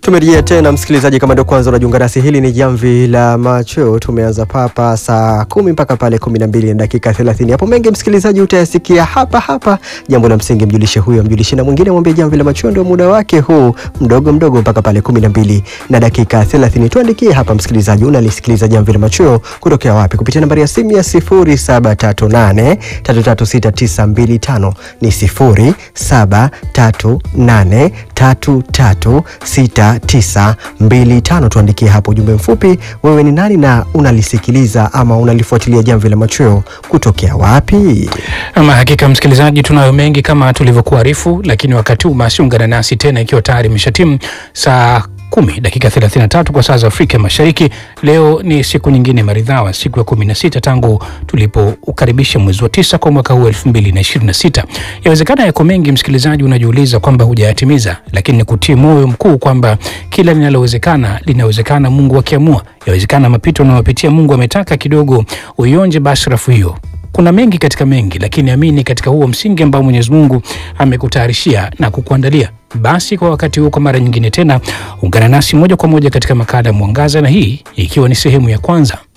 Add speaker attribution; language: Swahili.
Speaker 1: Tumerejea tena msikilizaji, kama ndio kwanza unajiunga nasi, hili ni jamvi la macho. Tumeanza papa saa kumi mpaka pale kumi na mbili na dakika thelathini. Hapo mengi msikilizaji utayasikia hapa hapa. Jambo la msingi, mjulishe huyo, mjulishe na mwingine, mwambie jamvi la macho ndio muda wake huu mdogo mdogo mpaka pale kumi na mbili na dakika thelathini. Tuandikie hapa msikilizaji, unalisikiliza jamvi la macho kutokea wapi? Kupitia nambari ya simu ya sifuri saba tatu nane tatu tatu sita tisa mbili tano ni sifuri saba tatu nane tatu tatu sita tisa mbili tano. Tuandikie hapo ujumbe mfupi, wewe ni nani na unalisikiliza ama unalifuatilia jamvi la machweo kutokea wapi?
Speaker 2: Ama hakika msikilizaji, tunayo mengi kama tulivyokuarifu, lakini wakati huu basi ungana nasi tena ikiwa tayari imeshatimu saa kumi dakika 33 kwa saa za Afrika Mashariki. Leo ni siku nyingine maridhawa, siku ya 16 tangu tulipoukaribisha mwezi wa tisa kwa mwaka huu 2026. Yawezekana yako mengi msikilizaji, unajiuliza kwamba hujayatimiza, lakini ni kutie moyo mkuu kwamba kila linalowezekana linawezekana, Mungu akiamua. Yawezekana mapito unayopitia Mungu ametaka kidogo uionje bashrafu hiyo kuna mengi katika mengi, lakini amini katika huo msingi ambao Mwenyezi Mungu amekutayarishia na kukuandalia. Basi kwa wakati huu, kwa mara nyingine tena, ungana nasi moja kwa moja katika makala ya Mwangaza, na hii ikiwa ni sehemu ya kwanza.